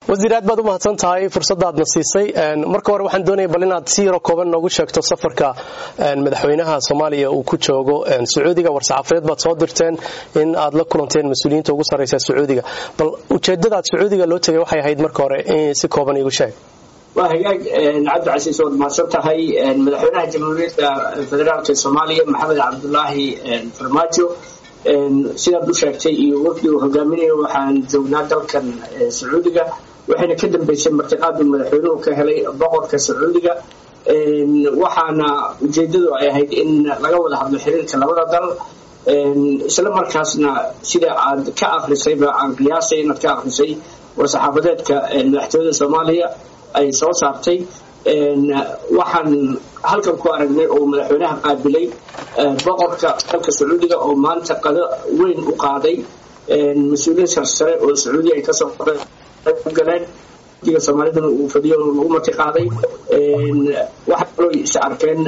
wasiir aad baad u mahadsan tahay fursadaadna siisay marka hore waxaan doonaya bal inaad si yaro kooban noogu sheegto safarka madaxweynaha soomaaliya uu ku joogo sacuudiga war-saxaafadeed baad soo dirteen in aad la kulanteen mas-uuliyiinta ugu sarreysa sacuudiga bal ujeedadaad sacuudiga loo tegay waxay ahayd marka hore in si kooban iigu sheeg waa hagaag cabdicasiis waad mahadsan tahay madaxweynaha jamhuuriyadda federaalka soomaaliya maxamed cabdulaahi farmaajo sidaad u sheegtay iyo wafdi uu hogaaminayo waxaan joognaa dalkan sacuudiga waxayna ka dambeysay martiqaaduu madaxweynuhu ka helay boqorka sacuudiga waxaana ujeedadu ay ahayd in laga wada hadlo xiriirka labada dal isla markaasna sida aad ka akrisayba aan qiyaasay inaad ka akrisay war-saxaafadeedka madaxtooyada soomaaliya ay soo saartay waxaan halkan ku aragnay oo madaxweynaha qaabilay boqorka dalka sacuudiga oo maanta qado weyn u qaaday mas-uuliyiin sarsare oo sacuudiya ay kasoo galeen diga soomaalidana uu fadhiyo lagu marti qaaday waxaa kaloo is arkeen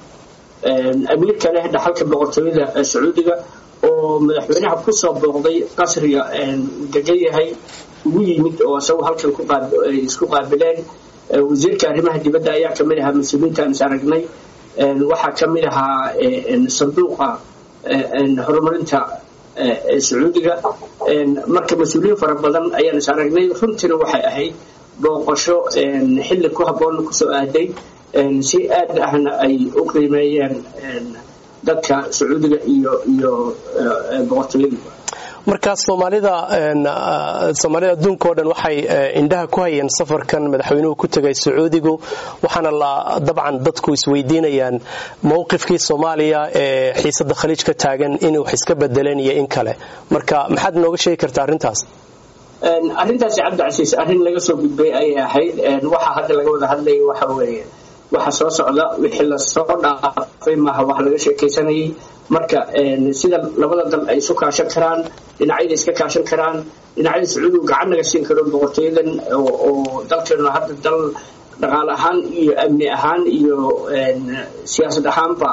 amiirka leh dhaxalka boqortooyada sacuudiga oo madaxweynaha kusoo booqday qasriga degan yahay ugu yimid oo isagu halkan isku qaabileen wasiirka arrimaha dibadda ayaa kamid ahaa mas-uuliyiintaan is aragnay waxaa kamid ahaa sanduuqa horumarinta sacuudiga marka mas-uuliyiin fara badan ayaan is aragnay runtiina waxay ahayd booqasho xilli ku habboon kusoo aaday si aad ahna ay u qiimeeyeen dadka sacuudiga iyo iyo boqortooyada marka soomaalida soomaalida adduunka o dhan waxay indhaha ku hayeen safarkan madaxweynuhu ku tegay sacuudigu waxaana la dabcan dadku isweydiinayaan mowqifkii soomaaliya ee xiisada khaliij ka taagan inay wax iska bedeleen iyo in kale marka maxaad nooga sheegi kartaa arrintaas arrintaasi cabdicasiis arrin laga soo gudbay ayay ahayd waxa hadda laga wada hadlaya waxa weeye waxa soo socda wixii lasoo dhaafay maaha wax laga sheekaysanayay marka sida labada dal ay isu kaashan karaan dhinacyada iska kaashan karaan dhinacyada sacuudigu gacan naga siin karo boqortooyadan oo dalkeenu hadda dal dhaqaale ahaan iyo amni ahaan iyo siyaasad ahaanba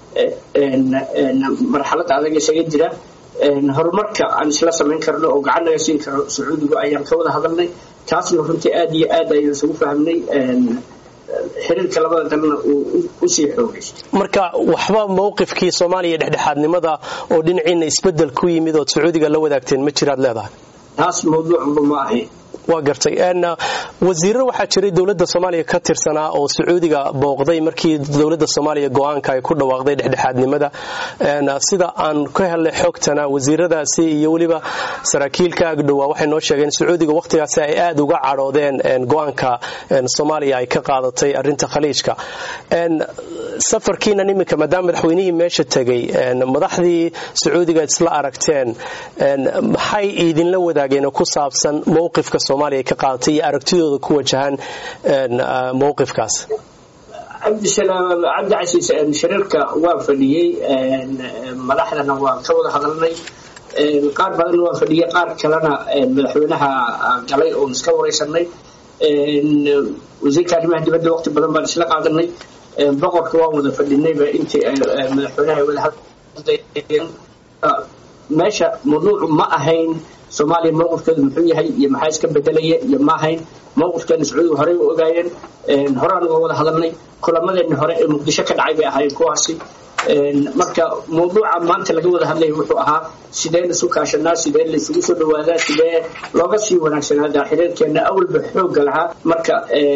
marxalad adag isaga jira horumarka aan isla samayn karno oo gacan naga siin karo sacuudigu ayaan ka wada hadalnay taasna runtii aad iyo aad ayaan isugu fahmnay xiriirka labada dalna uu usii xoogaysto marka waxba mowqifkii soomaaliya dhexdhexaadnimada oo dhinaciina isbedel ku yimid ood sacuudiga la wadaagteen ma jiraad leedahay taas mawduucba ma ahayn waa gartay wasiirro waxaa jiray dowladda soomaaliya ka tirsanaa oo sacuudiga booqday markii dowladda soomaaliya go-aanka ay ku dhawaaqday dhexdhexaadnimada sida aan ka helnay xogtana wasiiradaasi iyo weliba saraakiilka agdhowaa waxay noo sheegeen sacuudiga wakhtigaasi ay aad uga cadhoodeen go-aanka soomaaliya ay ka qaadatay arinta khaliijka safarkiinan iminka maadaama madaxweynihii meesha tegay madaxdii sacuudiga isla aragteen maxay idinla wadaageen oo ku saabsan mowqifka soomaaliya ka qaadatay iyo aragtidooda ku wajahan mowqifkaas cabdisalaam cabdicasiis shariirka waa fadhiyey madaxdana waan ka wada hadalnay qaar badanna waa fadhiyey qaar kalena madaxweynaha galay oon iska wareysanay wasiirka arrimaha dibadda waqti badan baan isla qaadanay boqorka waan wada fadhinayba intii madaxweynaha wada hadlayeen meesha mawduucu ma ahayn soomaaliya mowqifkeedu muxuu yahay iyo maxaa iska bedelaya iyo ma ahayn mowqifkeena sacuudiga horey u ogaayeen horaan uga wada hadalnay kulamadeeni hore ee muqdisho ka dhacay bay ahaayeen kuwaasi marka mawduuca maanta laga wada hadlaya wuxuu ahaa sidee laisu kaashanaa sidee laisugu soo dhawaadaa sidee looga sii wanaagsanaadaa xiriirkeena awalba xoogga lahaa marka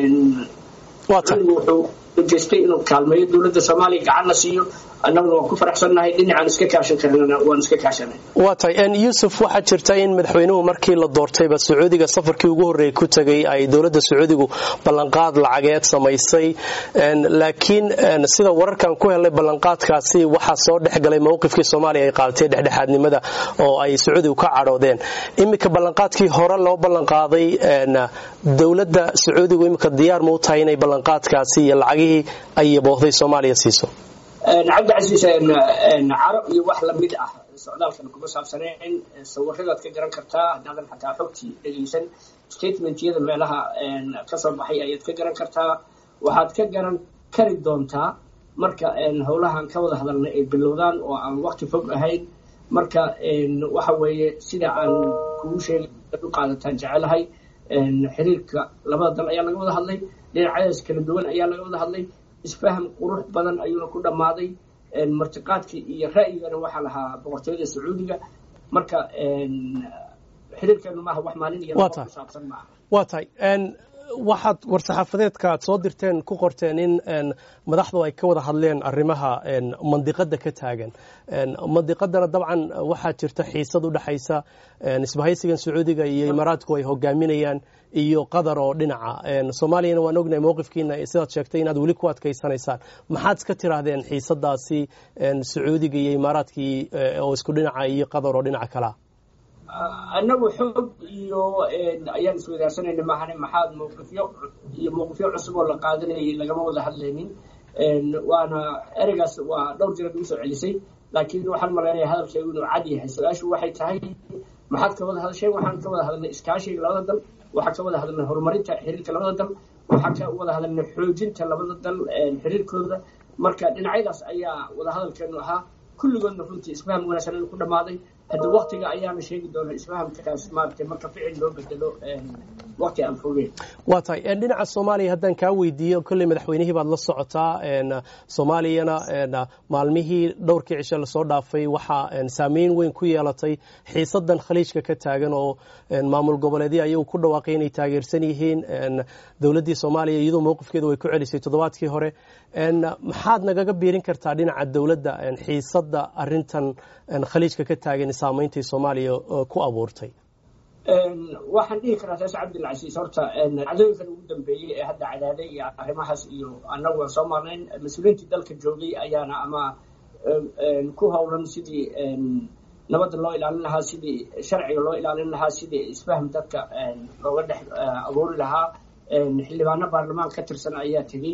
wuxuu ujeestay inuu kaalmeeyo dowladda soomaaliya gacanna siiyo annaguna waan ku faraxsannahay dhinacaan iska kaashan karnana waan iska kaashanay waa tahay yuusuf waxaa jirta in madaxweynuhu markii la doortayba sacuudiga safarkii ugu horreeyay ku tegay ay dowladda sacuudigu ballanqaad lacageed samaysay laakiin sida wararkan ku helnay ballanqaadkaasi waxaa soo dhexgalay mowqifkii soomaaliya ay qaadatay dhexdhexaadnimada oo ay sacuudigu ka cadhoodeen iminka ballanqaadkii hore loo ballanqaaday dowladda sacuudigu iminka diyaar ma u tahay inay ballanqaadkaasi iyo lacagihii ay yaboohday soomaaliya siiso cabdicasiis caro iyo wax lamid ah socdaalkan kuma saabsaneen sawiradaad ka garan kartaa haddaadan xataa xogtii dhegaysan statementyada meelaha kasoo baxay ayaad ka garan kartaa waxaad ka garan kari doontaa marka howlahan ka wada hadalnay ay bilowdaan oo aan waqti fog ahayn marka waxa weeye sida aan kugu sheegay u qaadataan jecelahay xiriirka labada dal ayaa laga wada hadlay dhinacyadaas kala duwan ayaa laga wada hadlay isfaham qurux badan ayuuna ku dhammaaday martiqaadkii iyo ra'yigana waxaa lahaa boqortooyada sacuudiga marka xiriirkeenu maaha wax maalin iyo laba ku saabsan maaha waa tahay waxaad war-saxaafadeedka aad soo dirteen ku qorteen in madaxdu ay ka wada hadleen arrimaha mandiqada ka taagan mandiqadana dabcan waxaa jirta xiisad u dhexaysa isbahaysigan sacuudiga iyo imaaraadku ay hogaaminayaan iyo qatar oo dhinaca soomaaliyana waan ognahay mowqifkiina sidaad sheegtay inaad weli ku adkaysanaysaan maxaad iska tiraahdeen xiisadaasi sacuudiga iyo imaaraadkii oo isku dhinaca iyo qatar oo dhinaca kalea annagu xoog iyo ayaan iswadaarsanayna maahane maxaad mowqifyo iyo mowqifyo cusub oo la qaadanayay lagama wada hadlaynin waana ereygaas waa dhowr jira nagu soo celisay laakiin waxaan malaynaya hadalkeegu inuu cad yahay su-aashu waxay tahay maxaad ka wada hadasheen waxaan ka wada hadalnay iskaashiga labada dal waxaan ka wada hadalnay horumarinta xiriirka labada dal waxaan ka wada hadalnay xoojinta labada dal xiriirkooda marka dhinacyadaas ayaa wada hadalkeenu ahaa kulligoodna runtii isfaham wanaagsan inuu ku dhammaaday hadda waktiga ayaana sheegi doona isfahamkaas maaragtay marka ficil loo bedelo wakti aan fogeen waa tahay dhinaca soomaaliya haddaan kaa weydiiyo kolley madaxweynihii baad la socotaa soomaaliyana maalmihii dhowrkii cishe lasoo dhaafay waxaa saameyn weyn ku yeelatay xiisadan khaliijka ka taagan oo maamul goboleedyo ayagu ku dhawaaqay inay taageersan yihiin dowladdii soomaaliya iyadoo mowqifkeeda way ku celisay toddobaadkii hore maxaad nagaga biirin kartaa dhinaca dowladda xiisada arintan khaliijka ka taagan saameyntay soomaaliya ku abuurtay waxaan dhihi karaa saas cabdilcasiis horta cadooyinkan ugu dambeeyey ee hadda cadaaday iyo arrimahaas iyo annagu aan soo marnayn mas-uuliyiintii dalka joogay ayaana ama ku howlan sidii nabadda loo ilaalin lahaa sidii sharciga loo ilaalin lahaa sidii isfahm dadka looga dhex abuuri lahaa xildhibaano baarlamaan ka tirsan ayaa tegey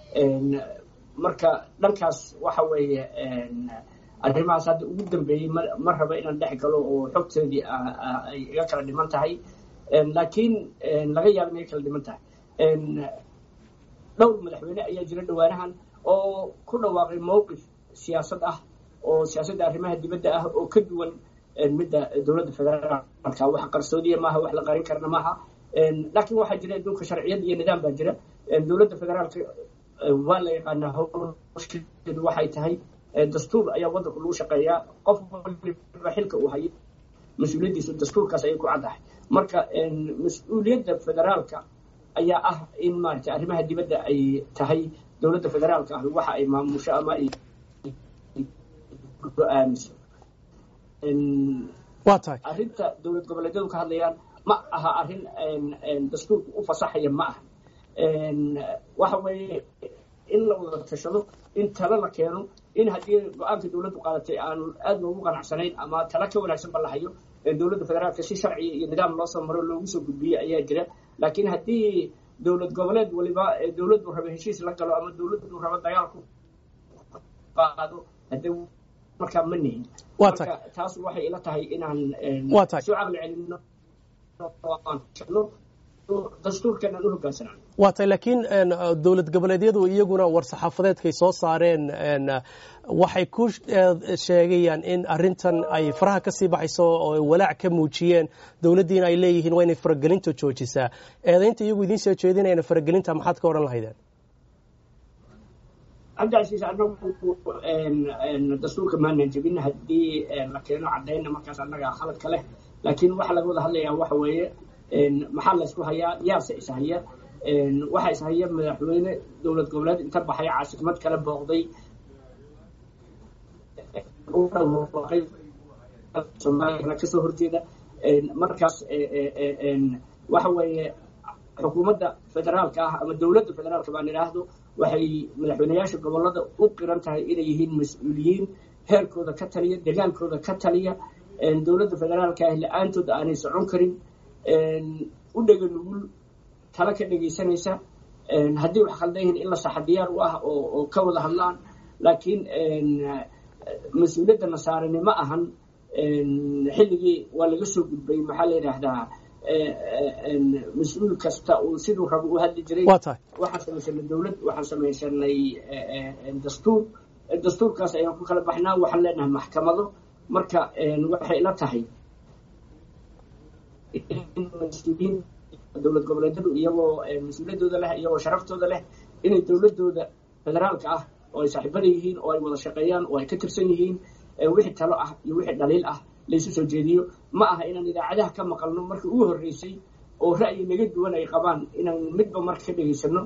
marka dhankaas waxa weeye arrimahaas hadda ugu dambeeyey ma raba inaan dhex galo oo xogteedii ay iga kala dhiman tahay laakiin laga yaaba inay kala dhiman tahay dhowr madaxweyne ayaa jira dhawaanahan oo ku dhawaaqay mowqif siyaasad ah oo siyaasadda arrimaha dibadda ah oo ka duwan midda dowladda federaalka wax qarsoodiya maaha wax la qarin karna maaha laakiin waxaa jira adduunka sharciyad iyo nidaam baa jira dowladda federaalka waa la yaqaanaa howsheedu waxay tahay dastuur ayaa waddanku lagu shaqeeyaa qof waliba xilka uu hayo mas-uuliyaddiisu dastuurkaas ayay ku caddahay marka mas-uuliyadda federaalka ayaa ah in maaragtay arrimaha dibadda ay tahay dowladda federaalka ah waxa ay maamusho ama ay go-aamiso waa tahay arrinta dowlad goboleedyadu ka hadlayaan ma aha arrin dastuurku u fasaxaya ma aha waxa weeye in la wada tashado in talo la keeno in haddii go-aanka dowladdu qaadatay aanu aad loogu qanacsanayn ama talo ka wanaagsan ba la hayo dowladda federaalka si sharciya iyo nidaam loo soo maro loogu soo gudbiye ayaa jira laakiin haddii dowlad goboleed waliba dowladdu raba heshiis la galo ama dowladdu raba dagaal ku qaado hadde markaa ma nihin marka taas waxay ila tahay inaan soo caqli celino dastuurkeena u hogaansanaan waa tahay laakiin dowlad goboleedyadu iyaguna war-saxaafadeedkay soo saareen waxay ku sheegayaan in arintan ay faraha ka sii baxayso oo walaac ka muujiyeen dowladdiina ay leeyihiin waa inay faragelinta joojisaa eedaynta iyagu idiin soo jeedinayana faragelinta maxaad ka odhan lahaydeen cabdicasiis anagu dastuurka maanan jebin haddii la keeno cadayna markaas annaga khaladka leh laakiin waxa laga wada hadlayaa waxa weeye maxaa laysku hayaa yaase ishaya waxaa ishaya madaxweyne dowlad goboleed inta baxay caasimad kale booqday soomaaliyana kasoo horjeeda markaas waxa weeye xukuumadda federaalka ah ama dowladda federaalka baan idhaahdo waxay madaxweyneyaasha gobolada u qiran tahay inay yihiin mas-uuliyiin heerkooda ka taliya degaankooda ka taliya dowladda federaalka ah la-aantood aanay socon karin u dhega nugul tala ka dhegaysanaysa haddii wax khaldan yihiin in la saxa diyaar u ah oo ka wada hadlaan laakiin mas-uuliyadda nasaarani ma ahan xilligii waa laga soo gudbay maxaa la yidhaahdaa mas-uul kasta uu siduu rabo u hadli jiray waxaan samaysanay dowlad waxaan samaysanay dastuur dastuurkaas ayaan ku kala baxnaa waxaan leenahay maxkamado marka waxay ila tahay dowlad goboleedyadu iyagoo mas-uuliyadooda leh iyagoo sharaftooda leh inay dowladooda federaalka ah oo ay saaxiibada yihiin oo ay wada shaqeeyaan oo ay ka tirsan yihiin wixii talo ah iyo wixii dhaliil ah laysu soo jeediyo ma aha inaan idaacadaha ka maqalno markii ugu horreysay oo ra'yi naga duwan ay qabaan inaan midba marka ka dhegaysano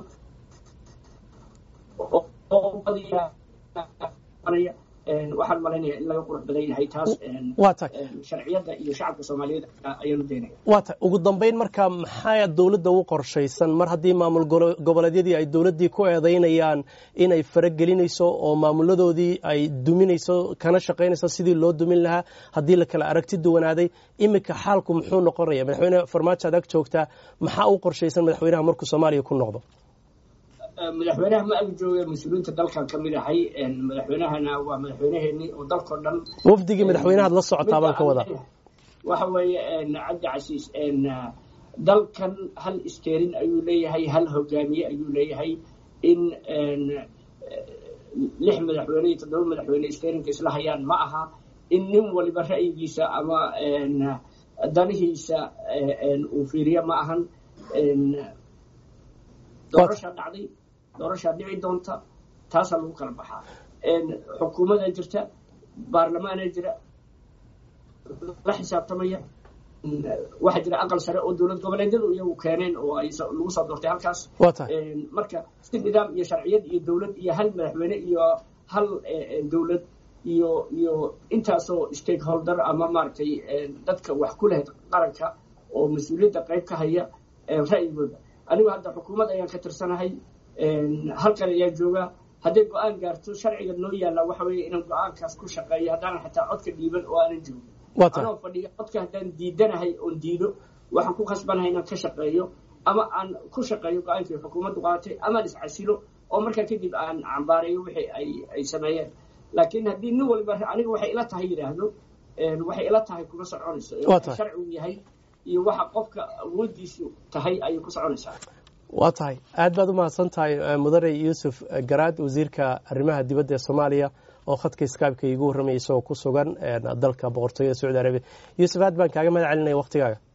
waxaan malaynaya in laga qurux badan yahay taas sharciyadda iyo shacabka soomaaliyeed ayaanu daynaya waa tahay ugu dambayn marka maxaa dowladda u qorshaysan mar haddii maamul goboleedyadii ay dowladdii ku eedaynayaan inay faragelinayso oo maamuladoodii ay duminayso kana shaqaynayso sidii loo dumin lahaa haddii la kala aragti duwanaaday iminka xaalku muxuu noqonaya madaxweyne farmaajo ad ag joogtaa maxaa u qorshaysan madaxweynaha markuu soomaaliya ku noqdo madaxweynaha ma ag jooga mas-uuliyiinta dalkan ka mid ahay madaxweynahana waa madaxweynaheenii oo dalkao dhan wafdigii madaxweynahaad la socotaa baan ka wadaa waxa weeye cabdi casiis dalkan hal isteerin ayuu leeyahay hal hogaamiye ayuu leeyahay in lix madaxweyne iyo toddoba madaxweyne isteerinka isla hayaan ma aha in nin waliba ra'yigiisa ama danihiisa uu fiiriyo ma ahan doorashaa dhacday doorashaa dhici doonta taasaa lagu kala baxaa xukuumadaa jirta baarlamaanaa jira la xisaabtamaya waxaa jira aqal sare oo dowlad goboleedyadu iyagu keeneen oo ay lagu soo doortay halkaas marka si nidaam iyo sharciyad iyo dowlad iyo hal madaxweyne iyo hal dowlad iyo iyo intaasoo stakeholder ama maaragtay dadka wax ku leh qaranka oo mas-uuliyadda qayb ka haya ra'yigooda anigu hadda xukuumad ayaan ka tirsanahay halkan ayaa jooga hadday go-aan gaarto sharciga noo yaalla waxa weeye inaan go-aankaas ku shaqeeyo haddaanan xataa codka dhiiban oo aanan joogin anoo fadhiga codka haddaan diidanahay oon diido waxaan ku khasbanahay inaan ka shaqeeyo ama aan ku shaqeeyo go-aankii xukuumaddu qaadatay amaan iscasilo oo markaa kadib aan cambaareeyo wixii ay ay sameeyeen laakiin haddii nin waliba aniga waxay ila tahay yidhaahdo waxay ila tahay kuma soconayso sharcigu yahay iyo waxa qofka awoodiisu tahay ayay ku soconaysaa waa tahay aad baad u mahadsan tahay mudane yuusuf garaad wasiirka arrimaha dibadda ee soomaaliya oo khadka skypeka iigu warramaya isagoo ku sugan dalka boqortooyada sacuudi arabiya yuusuf aad baan kaaga mahad celinaya waktigaaga